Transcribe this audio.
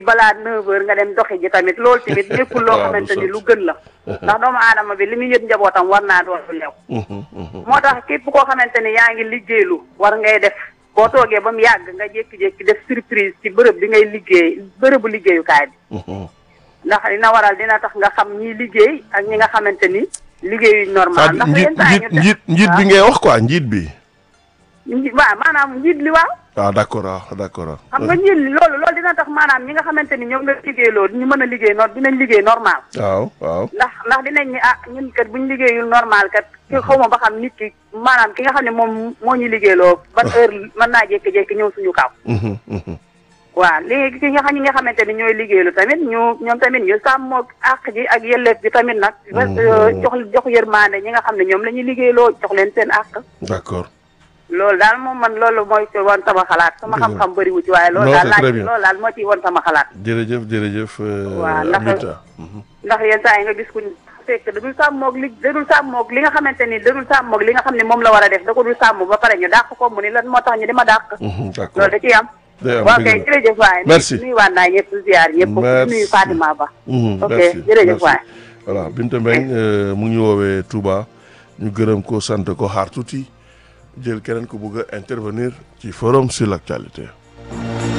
balaa 9 heures nga dem doxi ji tamit loolu tamit nekkul loo waaw, du xamante ni sotti. lu gën la ndax doomu aadama bi li muy yëg njabootam war naa doon lu lew moo tax képp koo xamante ni yaa ngi liggéeylu war ngay def boo toogee ba mu yàgg nga jékki-jékki def surprise ci bërëb bi ngay liggéey bërëbu liggéeyukaay bi ndax dina waral dina tax nga xam ñi liggéey ak ñi nga xamante ni liggéeyuñ normal c'est-à-dire ndax njiit yenn saa yi njiit ñu def- njiit njiit bi ngay wax quoi njiit bi nji- waaw maanaam njiit li waaw ah d'accord ah d'accord ah. xam nga njiit li loolu loolu dina tax maanaam ñi nga xamante ni ñoom nga liggéey loolu ñu mën a liggéey noonu dinañ liggéey normal waaw waaw. ndax ndax dinañ ni ah ñun kat buñ liggéeyul normal kat ki xaw ma ba xam nit ki maanaam ki nga xam ne moom moo ñu liggéeyloo ban heure mën naa jékki-jékki ñëw suñu kaw Mhm, mhm. waaw léegi ki nga xam ñi nga xamante ni ñooy liggéeylu tamit ñu ñoom tamit ñu sàmmoo àq ji ak yelleef bi tamit nag jox jox yërmande ñi nga xam ne ñoom la ñuy liggéeyloo jox leen seen àq d'accord. loolu daal moom man loolu mooy ci woon sama xalaat sama Dëgg la. xam-xam bëriwu ci waaye loolu Non, daal c'est laaj très bien. loolu daal moo ciy woon sama xalaat jërëjëf jërëjëf. euh, Waaw, ndax- Aminata. Mhm. ndax yenn saa yi nga gis ku fekk dadul sàmmoog li dadul sàmmoog li nga xamante ni dadul sàmmoog li nga xam ne moom la war a def da ko dul sàmm ba pare ñu dàq ko mu ni lan moo tax ñu di ma dàq Mhm, d'accord. loolu da ciy am day am waaw dëgg kay la. jërëjëf waay Merci. nuyu waan naa ñëpp ziar ñëpp Merci. nuyu Fatima Ba Mhm, ok merci, jërëjëf merci. waay voilà Binta Mbengue euh, mu ngi ñu woowee Touba ñu gërëm ko sant ko xaar tuuti jël keneen ko bëgg a intervenir ci forum sur l'actualité.